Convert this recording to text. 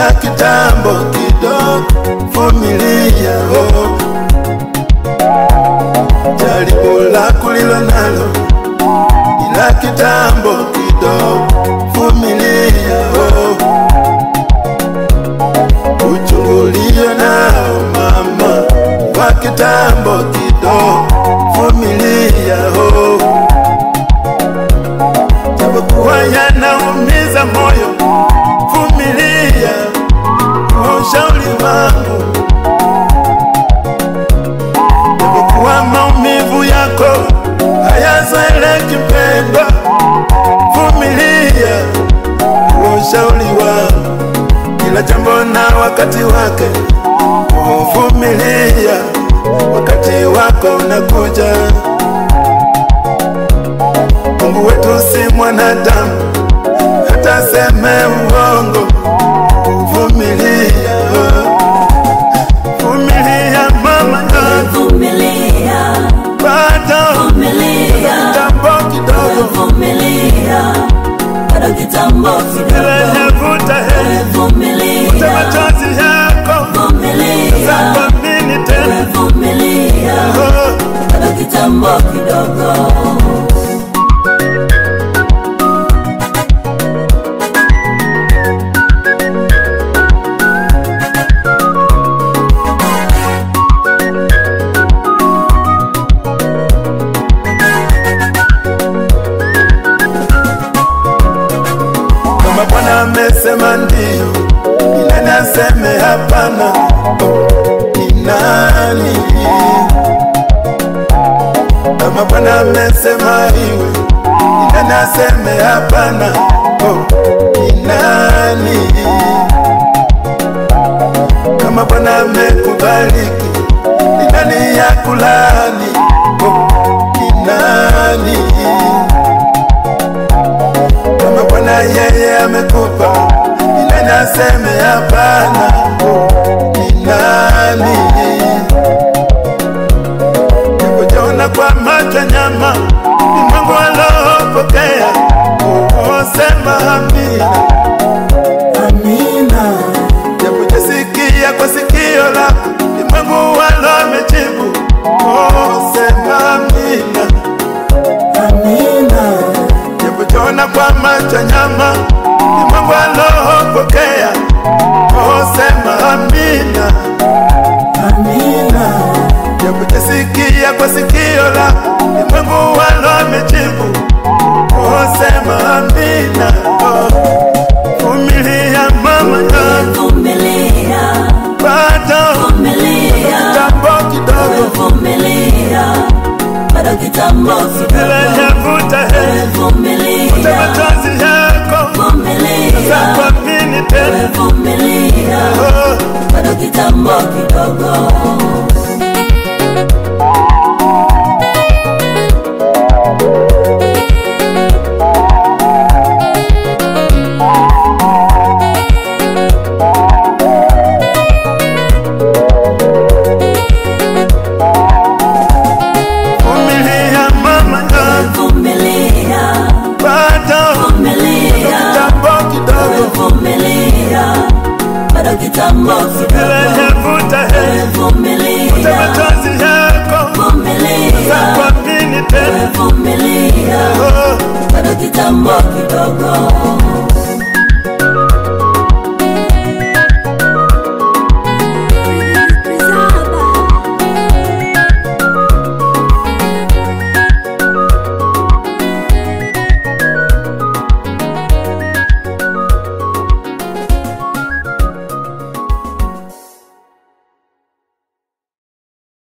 ila kitambo kidogo, vumilia oh. Jaribu lako lilo nalo, ila kitambo kidogo, vumilia oh. Uchungu ulio nao mama, kwa kitambo kidogo, vumilia oh. Japokuwa yanaumiza moyo, vumilia, kwa ushauri wangu. Japokuwa maumivu yako hayazoeleki mpendwa, vumilia, kwa ushauri wangu. Kila jambo na wakati wake, vumilia, wakati wako unakuja. Mungu wetu si mwanadamu, hata seme uongo. Vumilia, vumilia mama, Vumilia, bado vumilia, kitambo kidogo, vumilia, bado kitambo bila kidogo. yavuta heri, futa Vumilia, machozi yako, vumilia, zakwamini tena vumilia, oh. bado kitambo kidogo. Kama Bwana amesema ndio, ni nani aseme hapana? Oh, Ni nani? Kama Bwana amesema iwe, ni nani aseme hapana? Oh, Ni nani? Kama Bwana amekubariki, ni nani ya kulani? Oh, Ni nani? kama Bwana yeye amekupa, ni nani aseme hapana? Ni nani? Nikujiona kwa macho nyama, ni Mungu alopokea, usema amina. Amina, Japojasikia kwa sikio lako, ni Mungu alomejibu, usema amina. amina, Japojiona kwa macho nyama, ni Mungu alopokea, usema amina. amina, Japojasikia kwa sikio lako, ni Mungu alomejibu, usema amina. Oh, Vumilia mama yangu, vumilia, bado vumilia, kitambo kidogo, vumilia, bado kitambo bila kidogo. yavuta heri, futa Vumilia, machozi yako, vumilia, zakwamini tena vumilia, oh. bado kitambo kidogo. Vumilia mama yangu, Vumilia, bado vumilia, kitambo kidogo, vumilia, bado kitambo bila kidogo. yavuta heri, futa Vumilia, machozi yako, vumilia, zakwamini tena vumilia, oh. bado kitambo kidogo.